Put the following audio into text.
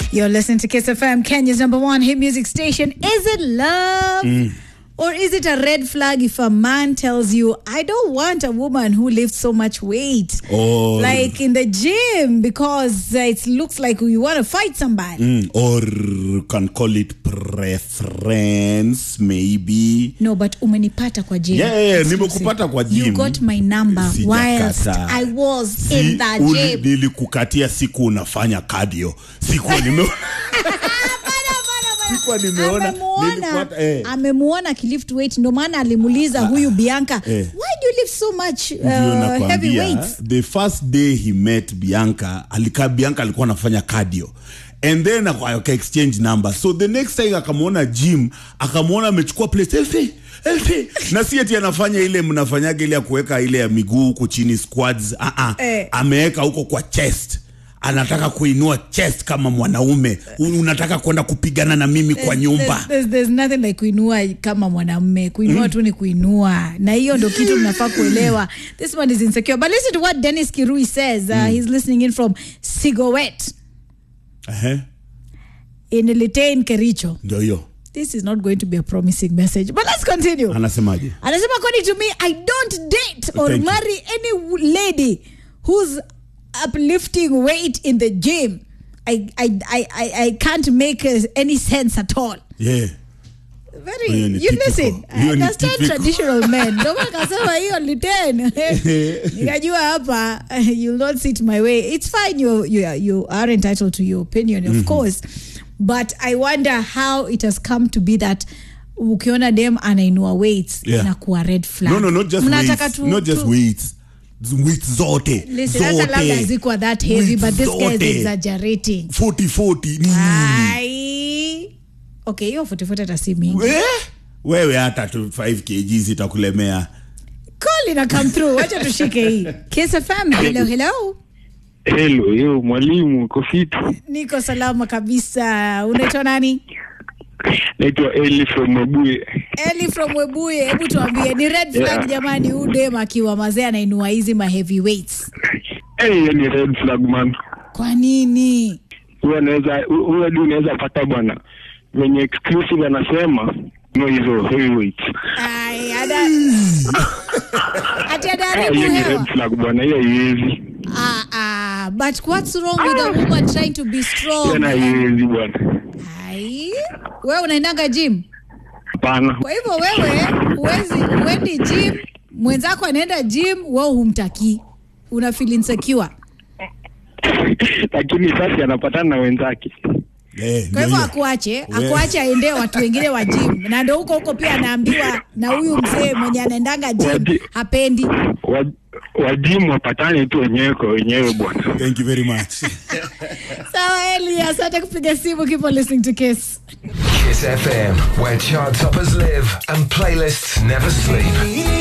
You're listening to Kiss FM, Kenya's number one hit music station. Is it love? Or is it a red flag if a man tells you, I don't want a woman who lifts so much weight? Or- like in the gym because uh, it looks like you want to fight somebody. Mm, or can call it preference maybe No, but umenipata kwa gym. Yeah, yeah, yeah, Exclusive. nimekupata kwa You gym. got my number whilst Sijakataa. I was Si- in the uli- gym. nilikukatia siku unafanya cardio sikuwa nimeona sikuwa nimeona amemuona nilipata eh. amemuona akilift weight ndo maana alimuuliza huyu bianca eh. why do you lift so much Ndio uh, heavy nakwambia weights the first day he met bianca alika bianca alikuwa anafanya cardio and then aka aka exchange number so the next time akamwona gym akamwona amechukua place efe efe na si ati anafanya ile mnafanyaga ile ya kuweka ile ya miguu huku chini squads uh -uh. Eh. ameweka huko kwa chest anataka kuinua chest kama mwanaume Un- unataka kwenda kupigana na mimi kwa nyumba There's, there's, there's nothing like kuinua kama mwanamme kuinua tu ni kuinua na hiyo ndo kitu mnafaa kuelewa this one is insecure but listen to what dennis kirui says uh, he's listening in from sigowet Ehe, in litain kericho ndio hiyo this is not going to be a promising message but let's continue anasemaje anasema according to me i don't date or Thank you. marry any w- lady who's uplifting weight in the gym I, I, I, I, I can't make uh, any sense at all yeah very Hiyo ni you typical. listen I Hiyo ni understand typical. traditional men ndio maana kasema hiyo liten nikajua hapa you'll not sit my way it's fine you, you, you are entitled to your opinion of course but i wonder how it has come to be that ukiona dem anainua weights Yeah. na kuwa red flag no no not just Mnataka weights tu- not just tu- weights Z- weights zote Listen, hata labda zote zikuwa that heavy Weights but this guy is zote. exaggerating 40 40 nini ai okay hiyo futifute hata si mingi Eh? wewe hata tu 5 kg zitakulemea call ina come through wacha tushike hii kiss fm hello hello Hello, yo mwalimu, uko fiti? niko salama kabisa unaitwa nani Naitwa Eli from Mabuye. eli from webuye hebu tuambie ni red flag Yeah. jamani huu dem akiwa mazee anainua hizi ma heavy weights Hey, hiyo ni red flag man. kwa nini Huyo anaweza huyo hadi unaweza pata bwana wenye exclusive anasema no hizo heavyweights. Ai, ada ati Ah, adaribu hiyo ni hewa red flag bwana, hiyo haiwezi. ah, ah, but what's wrong with a woman trying to be Hiyo strong na haiwezi bwana. ai wewe unaendanga gym Hapana. kwa hivyo wewe huwezi uendi gym mwenzako anaenda gym wewe humtakii una feel insecure Lakini sasa anapatana na wenzake. eh, kwa ndio hivyo hiyo. akuache We- akuache aendee watu wengine wa gym na ndo huko huko pia anaambiwa na huyu mzee mwenye anaendanga gym Wadi- hapendi Wa- Wajimu wapatane tu wenyewe kwa wenyewe bwana. thank you very much sawa eli asante kupiga simu keep on listening to kiss Kiss FM, where chart toppers live and playlists never sleep.